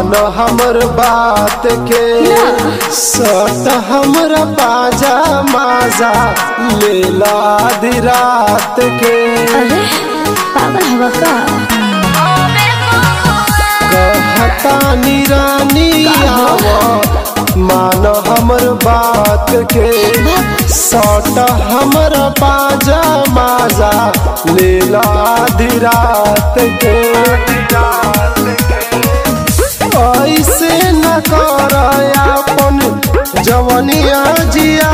मान हमर बात के सट हमरा बाजा माजा लेला आधी रात के अरे पागल हवा का कहता निरानी आव मान हमर बात के सट हमर बाजा माजा लेला आधी रात के ऐसे न कर अपन जवनिया जिया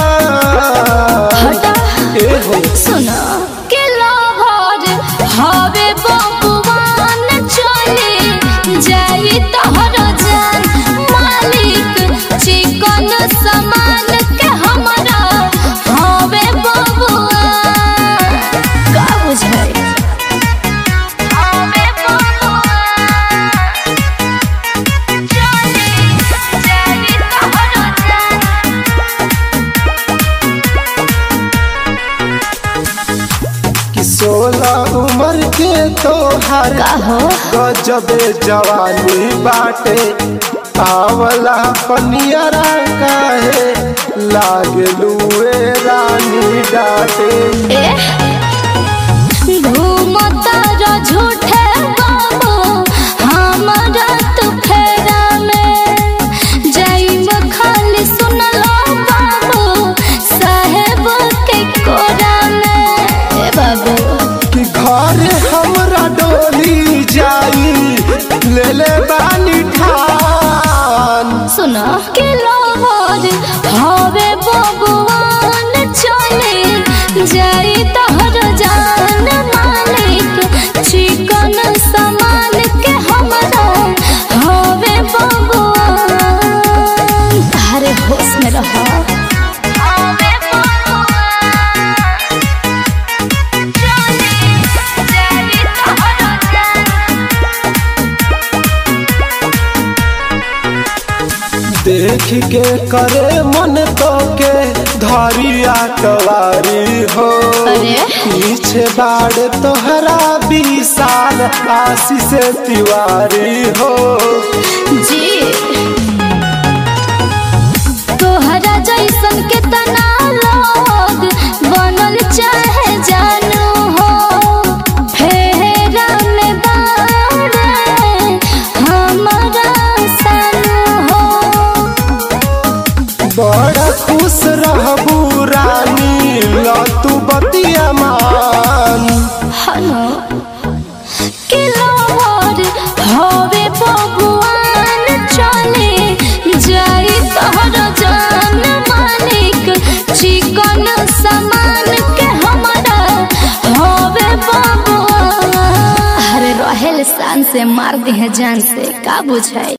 हटा ए हो सुनो के लहर हवे बबुआन चले जाई तोहर जान मालिक चिकन सामान के हमरा हवे बबुआन का बुझाई हवे बबुआन चले जाई तोहर जान कि सोलह उम्र के तोहर का हो गजबे जवानी बाटे आवला पनियरा काहे लागलुए रानी डाटे ए घूमता र झूठे बाबू हमरा तू फेरा में जाइब खाली सुनलो बाबू साहेब के कोरा में ए बाबू कि घर हमरा डोली जाई ले ले बानी ठान सुनो के लोहर हवे बबुआन चले जाई तोहर जान मालिक चिकन सामान के हमरा हवे बबुआन अरे होश में रहो हवे बबुआन चले जाई तोहर जान देख के करे मन तो के धरिया कवारी हो अरे? पीछे बाड़ तोहरा विशाल आशीष तिवारी हो जी तोहरा जैसन के तना लोग बनल चाहे जानू हो फेरा में बारे हमारा सानू हो बड़ा खुश रहबू रानी लतू बतिया मान हनो के लोहर हवे बबुआन चले जाई तोहर जान मालिक चिकन सामान के हमरा हवे बबुआन अरे रहेल शान से मार दी है जान से का बुझाई